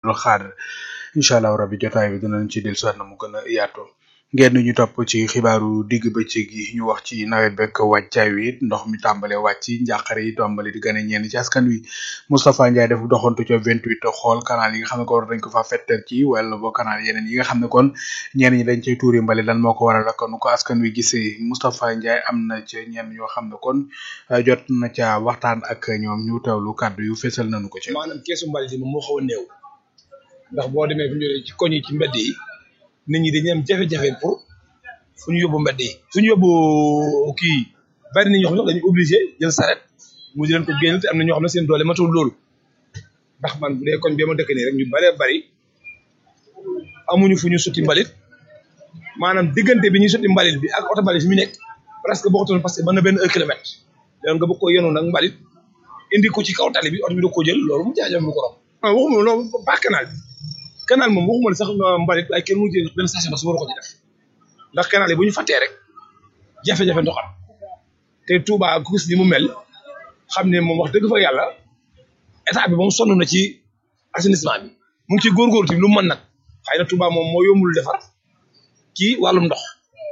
Abdou Khadre incha allah rabbi jotaay bi dinañ ci dellusiwaat na mu gën a yaatoo ngeen ñu topp ci xibaaru digg bëccëg yi ñu wax ci nawet beeg wàccaay wi ndox mi tàmbale wàcc njàqare yi tàmbale di gën a ñenn ci askan wi Moustapha Ndiaye def doxantu ca 28 xool canal yi nga xam ne ko war dañ ko fa fettal ci wala boo canal yeneen yi nga xam ne kon ñenn ñi dañ cay tuuri mbali lan moo ko waral ak nu ko askan wi gisee Moustapha Ndiaye am na ca ñenn ñoo xam ne kon jot na ca waxtaan ak ñoom ñu teewlu kàddu yu fesal nañu ko ci. maanaam keesu mbalit yi moom moo xaw a néew ndax boo demee fu ñu ci koñ yi ci mbedd yi nit ñi dañuy am jafe-jafe pour fu ñu yóbbu mbedd yi fu ñu yóbbu kii bari na ñoo xam ne dañu obligé jël saret mu di leen ko génn te am na ñoo xam ne seen doole matul loolu ndax man bu dee koñ bi ma dëkk nii rek ñu baree bari amuñu fu ñu sotti mbalit maanaam diggante bi ñuy sotti mbalit bi ak oto mbalit fi mu nekk presque bokkatoon parce que mën na benn un kilomètre léegi nga bëgg ko yenoon nag mbalit indi ko ci kaw tali bi oto bi da ko jël loolu mu jaajëf lu ko rom ah waxuma loolu ba canal bi canal moom waxuma la sax mbalit waaye kenn mu jël benn station su war ko ci def ndax canal yi bu ñu fàttee rek jafe-jafe ndoxam te Touba gis ni mu mel xam ne moom wax dëgg fa yàlla état bi moom sonn na ci assainissement bi mu ngi ci góorgóorlu tamit lu mu mën nag xëy na Touba moom moo yombul defar ci wàllum ndox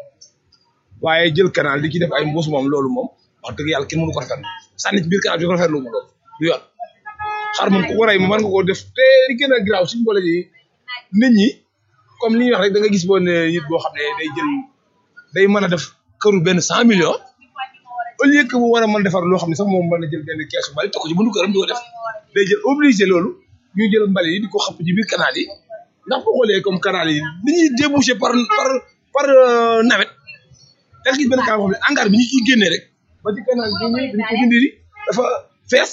waaye jël canal di ci def ay mbuus moom loolu moom wax dëgg yàlla kenn mënu ko rafetlu sànni ci biir canal bi ko rafetlu mu loolu du yoon xar moom ku ko rey moom mën nga koo def te li gën a garaaw suñu boole ji nit ñi comme li ñuy wax rek da nga gis boo ne nit boo xam ne day jël day mën a def këru benn cent millions au lieu que mu war a mën defar loo xam ne sax moom mën a jël benn keesu mbalit te ko ci mënu këram di ko def day jël obligé loolu ñu jël mbalit yi di ko xapp ci biir canal yi ndax boo xoolee comme canal yi ni ñuy débouché par par par nawet da nga gis benn canal boo xam ne hangar bi ñu ciy génnee rek ba ci canal bi ñu dañ ko dindi dafa fees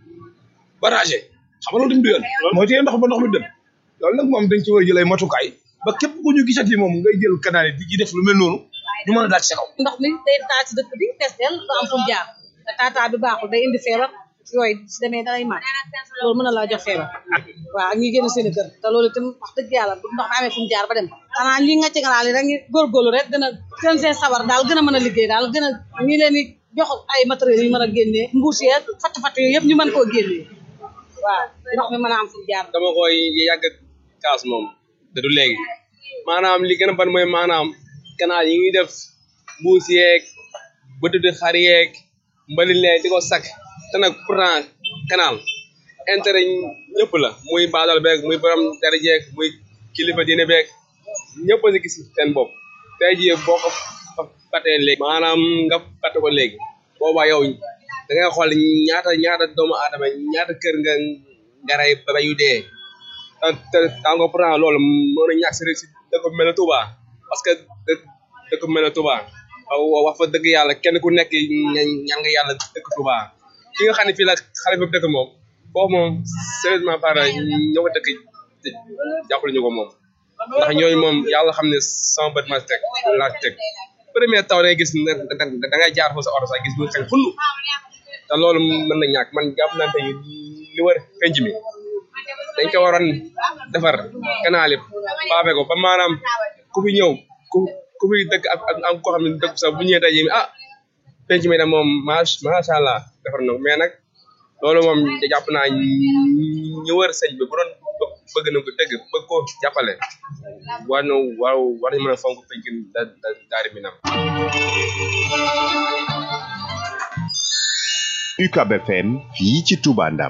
barragé xam nga loolu tamit du yoon mooy téye ndox ba ndox mi dem loolu nag moom dañ ci war a jël ay matukaay ba képp ku ñu gisati moom ngay jël canal yi di ci def lu mel noonu ñu mën a daal ci sa kaw ndox mi day taa ci dëkk bi fees del du am fu mu jaar te taataa bi baaxul day indi feebar yooyu si demee dalay màgg loolu mën na laa jox feebar waaw ak ñi génn seen i kër te loolu itam wax dëgg yàlla bu ndox mi amee fu mu jaar ba dem xanaa lii nga ci ngalaal yi rek ñu góorgóorlu rek gën a gën seen sabar daal gën a mën a liggéey daal gën a ñi leen di jox ay matériels yu mën a génnee mbuus yeeg fatt fatt yooyu yëpp ñu mën koo génnee waaw ndox mi mën a am fu mu jaar dama koy yàgg kaas moom te du léegi maanaam li gën a ban mooy maanaam canal yi ngi def mbuus yeeg bëtuti xar yeeg mbalit lee di ko sakk te nag pourtant canal intérêt ñëpp la muy baadal beeg muy borom dara jeeg muy kilifa diine beeg ñëpp a si gis seen bopp tey jii boo ko fatee léegi maanaam nga fàtte ko léegi boobaa yow da ngay xool ñaata ñaata doomu aadama ñaata kër nga ngaray ba yu dee te te tàngo pourtant loolu mën na ñàkk si si dëkk bu mel ne Touba parce que dëkk bu mel ne Touba wax fa dëgg yàlla kenn ku nekk ñaan nga yàlla dëkk Touba ki nga xam ne fii la xale bi dëkk moom foofu moom sérieusement par ñoo ko dëkk jàppale ñu ko moom ndax ñooñu moom yàlla xam ne sama bët ma teg laa teg premier taw day gis da ngay jaar foofu sa oto sax gis muy xañ xunn te loolu mën na ñàkk man jàpp naa tey li war penc mi dañ ko waroon defar canal yi paafe ko ba maanaam ku fi ñëw ku ku fi dëkk ak ak ak koo xam ne dëkk sax bu ñëwee tey jii ah penc mi de moom macha allah defar na mais nag loolu moom jàpp naa ñu wër sëñ bi bu doon bëgg na ko dëgg bëgg ko jàppale war na war war nañu mën a fonk penc da da daari mi nam UCAB FM fii ci Touba Ndam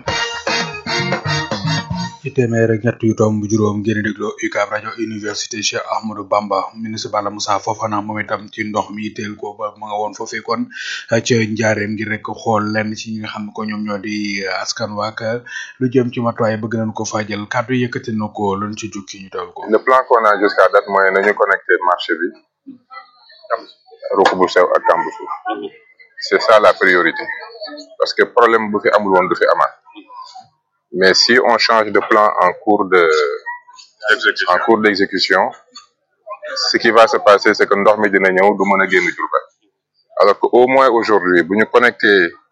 ci téeméer ak ñett yu tomb juróom ngeen di dégloo UCAB rajo université Cheikh Ahmadou Bamba ministre Bala Moussa Fofana moom itam ci ndox mi teel ko ba ma nga woon foofee kon ca njaareem ngir rek xool lenn ci ñi nga xam ne ko ñoom ñoo di askan waak lu jëm ci matuwaay bëgg nañ ko faa jël kàddu yëkkati na ko lan ci jukki ñu taw ko. le plan qu'on a jusqu'à date mooy nañu connecté marché bi ruq bu sew ak kambu suuf c'est ça la priorité parce que problème bu fi amul woon du fi amaat mais si on change de plan en cours de en cours d'exécution ce qui va se passer c'est que ndox mi dina ñëw du mën a génn Diourbel alors que au moins aujourd'hui bu ñu connecté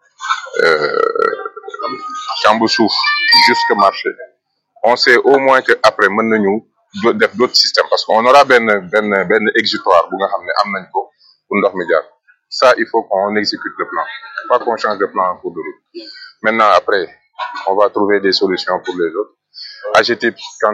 kambu suuf jusque marché on sait au moins que après mën nañu def d'autres systèmes parce que on aura benn benn benn exutoire bu nga xam ne am nañ ko pour ndox mi jaar ça il faut qu'on exécute le plan pas qu'on change de plan en cours de route maintenant après on va trouver des solutions pour les autres AGETIP quand